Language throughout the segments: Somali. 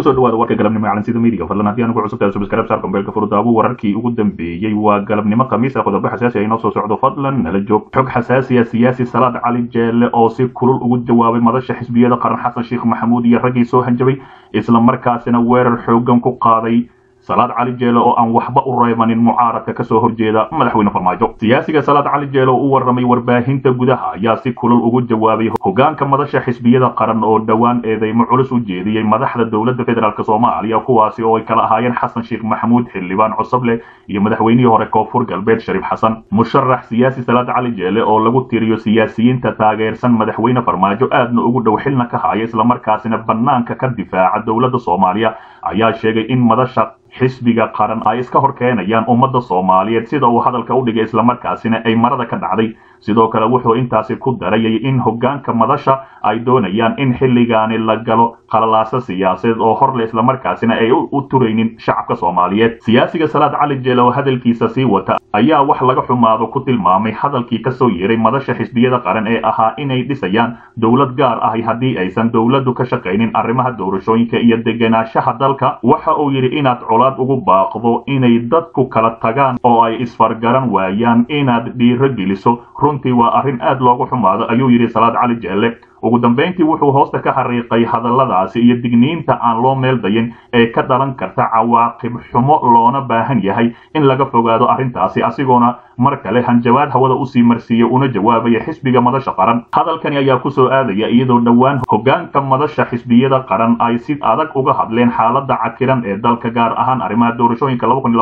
kusoo dhawaada warka galabnimo ee calansida midiga fadlan haddii aan ugu cusub tahay subscribe saar kombeelka furudaabu wararkii ugu dambeeyey waa galabnimo khamiis ah qodobo xasaasi ah inoo soo socdo fadlan nala joog xog xasaasi ah siyaasi salaad cali jeelle oo si kulul ugu jawaabay madasha xisbiyada qaran xasan sheekh maxamuud iyo raggii soo hanjabay isla markaasina weerar xoogan ku qaaday salaad cali jeele oo aan waxba u reebanin mucaaradka kasoo horjeeda madaxweyne farmaajo siyaasiga salaad cali jeele oo u warramay warbaahinta gudaha ayaa si kulul ugu jawaabay hogaanka madasha xisbiyada qaran oo dhowaan eedeymo culus u jeediyey madaxda dowladda federaalk soomaaliya kuwaasi oo ay kala ahaayeen xasan sheekh maxamuud xildhibaan cosoble iyo madaxweynihii hore koonfur galbeed shariif xasan musharax siyaasi salaad cali jeele oo lagu tiriyo siyaasiyiinta taageersan madaxweyne farmaajo aadna ugu dhow xilna ka haya islamarkaasina bannaanka ka difaaca dowladda soomaaliya ayaa sheegay in madasha xisbiga qaran ay iska hor keenayaan ummadda soomaaliyeed sida uu hadalka u dhigay islamarkaasina ay marada ka dhacday sidoo kale wuxuu intaasi ku darayay in hogaanka madasha ay doonayaan in xilligaani la galo qalalaaso siyaasadeed oo horle islamarkaasina ay u turaynin shacabka soomaaliyeed siyaasiga salaad cali jeele oo hadalkiisa sii wata ayaa wax laga xumaado ku tilmaamay hadalkii kasoo yeeray madasha xisbiyada qaran ee ahaa inay dhisayaan dowlad gaar ahi haddii aysan dowladdu ka shaqaynin arrimaha doorashooyinka iyo degenaanshaha dalka waxa uu yidhi inaad colaad ugu baaqdo inay dadku kala tagaan oo ay isfargaran waayaan inaad dhiiro geliso runtii waa arrin aad loogu xumaado ayuu yidhi salaad cali jeelle ugu dambayntii wuxuu hoosta ka xariiqay hadalladaasi iyo digniinta aan loo meel dayin ee ka dhalan karta cawaaqib xumo loona baahan yahay in laga fogaado arrintaasi asigoona mar kale hanjabaad hawada usii marsiiyey una jawaabaya xisbiga madasha qaran hadalkani ayaa kusoo aadaya iyadoo dhowaan hogaanka madasha xisbiyada qaran ay si adag uga hadleen xaaladda cakiran ee dalka gaar ahaan arrimaha doorashooyinka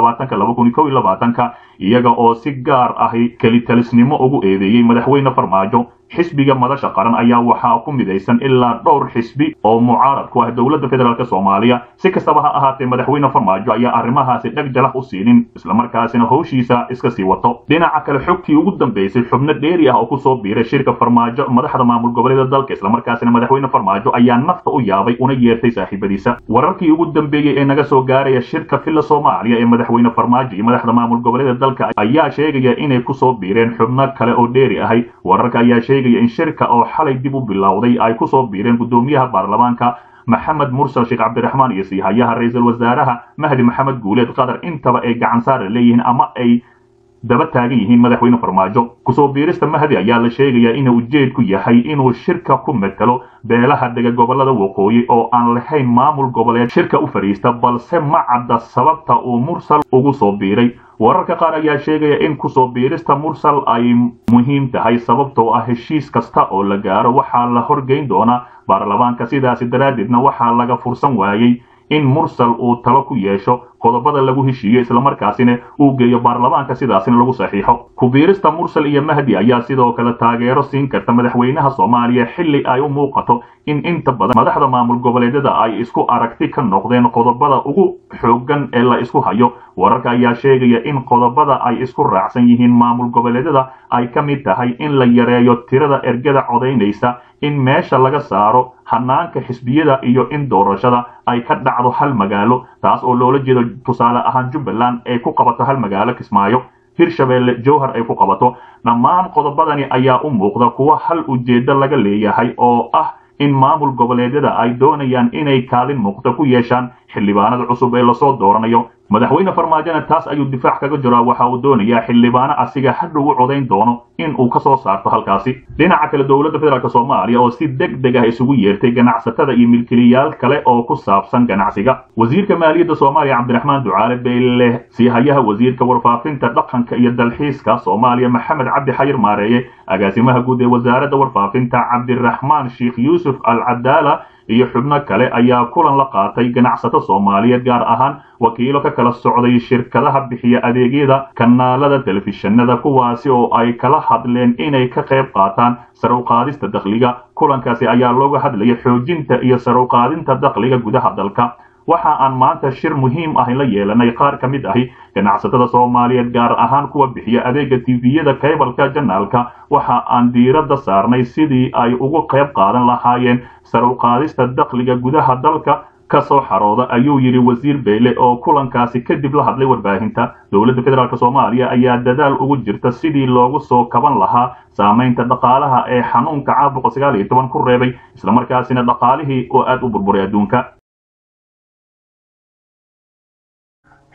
ka iyaga oo si gaar ahi kelitalisnimo ugu eedeeyey madaxweyne farmaajo xisbiga madasha qaran ayaa waxaa ku midaysan ilaa dhowr xisbi oo mucaarad ku ah dowladda federaalk soomaaliya si kastaba ha ahaatee madaxweyne farmaajo ayaa arrimahaasi dheg jalax u siinin islamarkaasina howshiisa iska sii wato dhinaca kale xogtii ugu dambeysay xubno dheeri ah oo kusoo biiray shirka farmaajo madaxda maamul goboleeda dalka islamarkaasina madaxweyne farmaajo ayaa nafta u yaabay una yeertay saaxiibadiisa wararkii ugu dambeeyey ee naga soo gaaraya shirka filla soomaaliya ee madaxweyne farmaajo iyo madaxda maamul goboleeda dalka ayaa sheegaya inay kusoo biireen xubno kale oo dheeri ahay wararka ayaa sheegaya in shirka oo xalay dib u bilowday ay kusoo biireen guddoomiyaha baarlamaanka maxamed mursal sheekh cabdiraxmaan iyo siihayaha ra-iisul wasaaraha mahdi maxamed guuleed qatar intaba ay gacan saara leeyihiin ama ay daba taagan yihiin madaxweyne farmaajo kusoo biirista mahdi ayaa la sheegayaa inuu ujeedku yahay inuu shirka ku metelo beelaha dega gobolada waqooyi oo aan lahayn maamul goboleed shirka u fadhiista balse ma cadda sababta uu mursal ugu soo biiray wararka qaar ayaa sheegaya in kusoo biirista mursal ay muhiim tahay sababtoo ah heshiis kasta oo la gaaro waxaa la horgeyn doonaa baarlamaanka sidaasi daraaddeedna waxaa laga fursan waayey in mursal uu talo ku yeesho qodobada lagu heshiiyo islamarkaasina uu geeyo baarlamaanka sidaasina lagu saxiixo kubiirista mursal iyo mahdi ayaa sidoo kale taageero siin karta madaxweynaha soomaaliya xilli ay u muuqato in inta badan madaxda maamul goboleedyada ay isku aragti ka noqdeen qodobada ugu xoogan ee la isku hayo wararka ayaa sheegaya in qodobada ay isku raacsan yihiin maamul goboleedyada ay ka mid tahay in la yareeyo tirada ergada codaynaysa in meesha laga saaro hanaanka xisbiyada iyo in doorashada ay ka dhacdo hal magaalo taas oo loola jeedo tusaale ahaan jubbaland ay ku qabato hal magaalo kismaayo hirshabeelle jowhar ay ku qabato dhammaan qodobadani ayaa u muuqda kuwa hal ujeeddo laga leeyahay oo ah in maamul goboleedyada ay doonayaan inay kaalin muuqda ku yeeshaan xildhibaanada cusub ee lasoo dooranayo madaxweyne farmaajona taas ayuu difaac kaga jiraa waxa uu doonayaa xildhibaano asiga hadhow u codayn doono in uu ka soo saarto halkaasi dhinaca kale dowladda federaalk soomaaliya oo si deg deg ah isugu yeertay ganacsatada iyo milkiliyaal kale oo ku saabsan ganacsiga wasiirka maaliyadda soomaaliya cabdiraxmaan ducaale beyle siihayaha wasiirka warfaafinta dhaqanka iyo dalxiiska soomaaliya maxamed cabdi xayir maareeye agaasimaha guud ee wasaaradda warfaafinta cabdiraxmaan sheekh yuusuf al cadaala iyo xubno kale ayaa kulan la qaatay ganacsato soomaaliyeed gaar ahaan wakiilo ka kala socday shirkadaha bixiya adeegyada kanaalada telefishinada kuwaasi oo ay kala hadleen inay ka qayb qaataan saruqaadista dakhliga kulankaasi ayaa looga hadlaya xoojinta iyo saruqaadinta dakhliga gudaha dalka waxa aan maanta shir muhiim ah la yeelanay qaar ka mid ahi ganacsatada soomaaliyeed gaar ahaan kuwa bixiya adeega tviyada kaybalka janaalka waxa aan diiradda saarnay sidii ay ugu qayb qaadan lahaayeen saruqaadista dakhliga gudaha dalka ka soo xarooda ayuu yidhi wasiir beyle oo kulankaasi kadib la hadlay warbaahinta dowladda federaalk soomaaliya ayaa dadaal ugu jirta sidii loogu soo kaban lahaa saamaynta dhaqaalaha ee xanuunka caabuqa sagaal iyo toban ku reebay islamarkaasina dhaqaalihii oo aad u burburay adduunka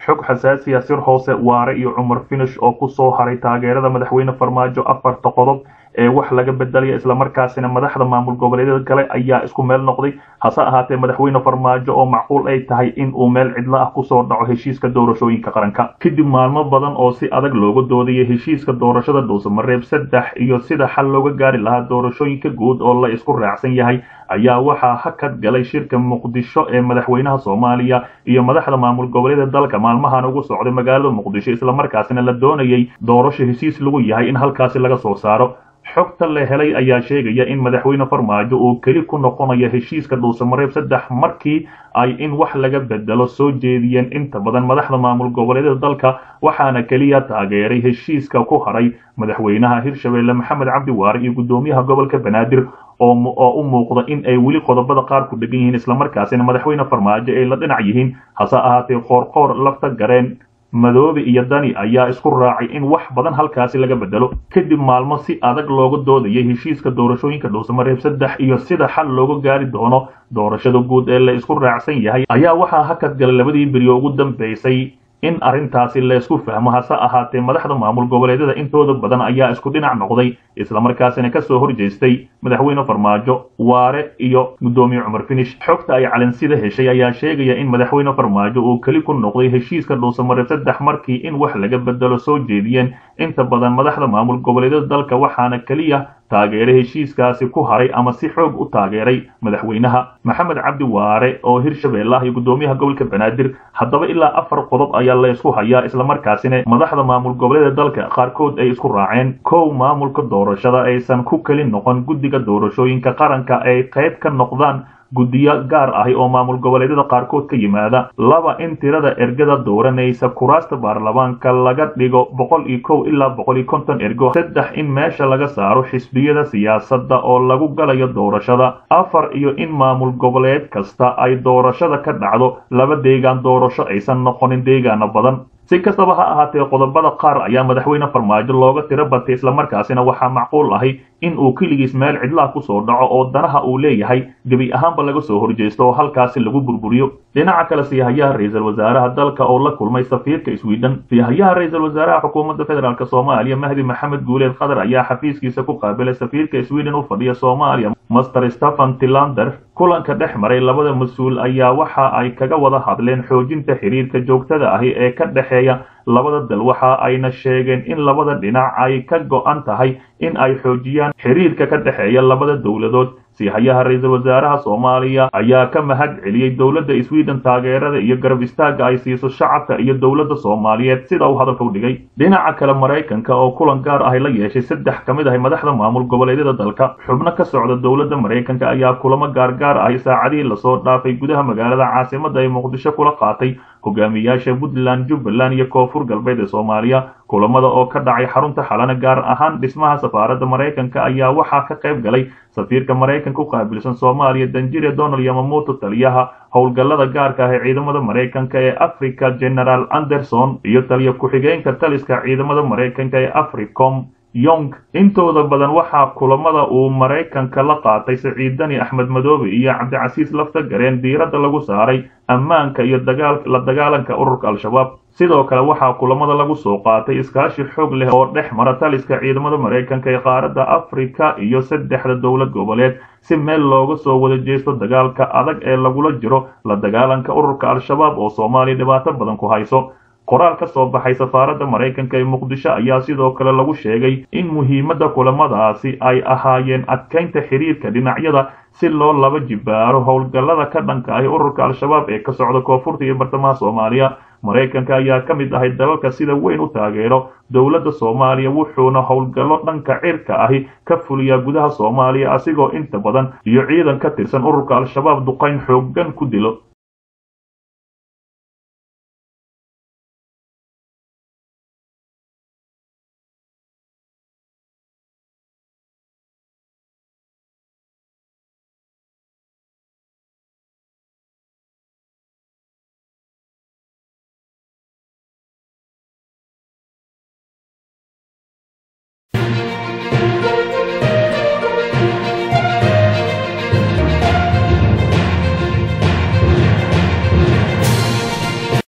xog xasaasiya sir hoose waare iyo cumar finish oo ku soo haray taageerada madaxweyne farmaajo afarta qodob ee wax laga bedelaya islamarkaasina madaxda maamul goboleedyada kale ayaa isku meel noqday hase ahaatee madaxweyne farmaajo oo macquul ay tahay in uu meel cidlo ah kusoo dhaco heshiiska doorashooyinka qaranka kadib maalmo badan oo si adag looga doodayay heshiiska doorashada dhuusamareeb saddex iyo sida xal looga gaari lahaa doorashooyinka guud oo la isku raacsan yahay ayaa waxaa hakad galay shirka muqdisho ee madaxweynaha soomaaliya iyo madaxda maamul goboleeda dalka maalmahan ugu socday magaalada muqdisho islamarkaasina la doonayay doorasho heshiis lagu yahay in halkaasi laga soo saaro xogta la helay ayaa sheegaya in madaxweyne farmaajo uu keli ku noqonayo heshiiska dhuusamareeb saddex markii ay in wax laga bedelo soo jeediyeen inta badan madaxda maamul goboleedyada dalka waxaana keliya taageeray heshiiska ku haray madaxweynaha hirshabeelle maxamed cabdi waare iyo guddoomiyaha gobolka banaadir oo u muuqda in ay weli qodobada qaar ku dhegan yihiin islamarkaasina madaxweyne farmaajo ay la dhinac yihiin hase ahaatee qoorqoor lafta gareen madoobe iyo dani ayaa isku raacay in wax badan halkaasi laga bedelo kadib maalmo si adag looga doodayay heshiiska doorashooyinka dhuusamareeb saddex iyo sida xal looga gaari doono doorashada guud ee la isku raacsan yahay ayaa waxaa hakad galay labadii beriyo ugu dambaysay in arrintaasi laysku fahmo hase ahaatee madaxda maamul goboleedyada intooda badan ayaa isku dhinac noqday islamarkaasina kasoo horjeestay madaxweyne farmaajo waare iyo guddoomiye cumar finish xogta ay calansida heshay ayaa sheegaya in madaxweyne farmaajo uu keli ku noqday heshiiska dhuusamareeb saddex markii in wax laga bedelo soo jeediyeen inta badan madaxda maamul goboleedyada dalka waxaana keliya taageeray heshiiskaasi ku haray ama si xoog u taageeray madaxweynaha maxamed cabdi waare oo hirshabeelle ah iyo guddoomiyaha gobolka banaadir haddaba ilaa afar qodob ayaa la isku hayaa islamarkaasina madaxda maamul goboleeda dalka qaarkood ay isku raaceen kow maamulka doorashada aysan ku keli noqon guddiga doorashooyinka qaranka ay qayb ka noqdaan guddiyo gaar ahi oo maamul goboleedyada qaarkood ka yimaada laba in tirada ergada dooranaysa kuraasta baarlamaanka laga dhigo boqol iyo kow ilaa boqol iyo konton ergo saddex in meesha laga saaro xisbiyada siyaasadda oo lagu galayo doorashada afar iyo in maamul goboleed kasta ay doorashada ka dhacdo laba deegaan doorasho aysan noqonin deegaano badan si kastaba ha ahaatee qodobada qaar ayaa madaxweyne farmaajo looga tiro batay islamarkaasina waxaa macquul ahi in uu keligiis meel cidlaha kusoo dhaco oo danaha uu leeyahay gebi ahaanba laga soo horjeesto oo halkaasi lagu burburiyo dhinaca kale siyahayaha ra-iisul wasaaraha dalka oo la kulmay safiirka sweden siyahayaha ra-iisul wasaaraha xukuumadda federaalk soomaaliya mahdi maxamed guuleed khadar ayaa xafiiskiisa ku qaabilay safiirka sweden u fadhiya soomaaliya master stephen tilander kulanka dhex maray labada mas-uul ayaa waxa ay kaga wada hadleen xoojinta xiriirka joogtada ahi ee ka dhexeeya labada dal waxa ayna sheegeen in labada dhinac ay ka go-an tahay in ay xoojiyaan xiriirka ka dhexeeya labada dowladood sihayaha ra-iisul wasaaraha soomaaliya ayaa ka mahad celiyey dowladda sweden taageerada iyo garab istaagga ay siiso shacabka iyo dowladda soomaaliyeed sida uu hadalka u dhigay dhinaca kale maraykanka oo kulan gaar ahi la yeeshay saddex ka mid ahi madaxda maamul goboleedyada dalka xubno ka socda dowladda maraykanka ayaa kulamo gaargaar ahi saacadihii lasoo dhaafay gudaha magaalada caasimada ay muqdisho kula qaatay hogaamiyaasha puntland jubbaland iyo koonfur galbeed ee soomaaliya kulamada oo ka dhacay xarunta xalana gaar ahaan dhismaha safaaradda maraykanka ayaa waxaa ka qayb galay safiirka maraykanka u qaabilsan soomaaliya danjire donald yamamoto taliyaha howlgallada gaarka ah ee ciidamada maraykanka ee africa general anderson iyo taliya ku-xigeenka taliska ciidamada maraykanka ee africom yong intooda badan waxaa kulamada uu maraykanka la qaatay siciidani axmed madoobe iyo cabdicasiis lafta gareen diiradda lagu saaray ammaanka iyo la dagaalanka ururka al-shabaab sidoo kale waxaa kulamada lagu soo qaatay iskaashi xoog leh oo dhex mara taliska ciidamada maraykanka ee qaaradda afrika iyo saddexda dowlad goboleed si meel looga soo wada jeesto dagaalka adag ee lagula jiro la dagaalanka ururka al-shabaab oo soomaaliya dhibaato badan ku hayso qoraal ka soo baxay safaaradda maraykanka ee muqdisho ayaa sidoo kale lagu sheegay in muhiimadda kulamadaasi ay ahaayeen adkaynta xiriirka dhinacyada si loo laba jibaaro howlgallada ka dhanka ahi ururka al-shabaab ee ka socda koonfurta iyo bartamaha soomaaliya maraykanka ayaa ka mid ahay dalalka sida weyn u taageero dowladda soomaaliya wuxuuna howlgallo dhanka cirka ahi ka fuliyaa gudaha soomaaliya asigoo inta badan iyo ciidan ka tirsan ururka al-shabaab duqayn xooggan ku dilo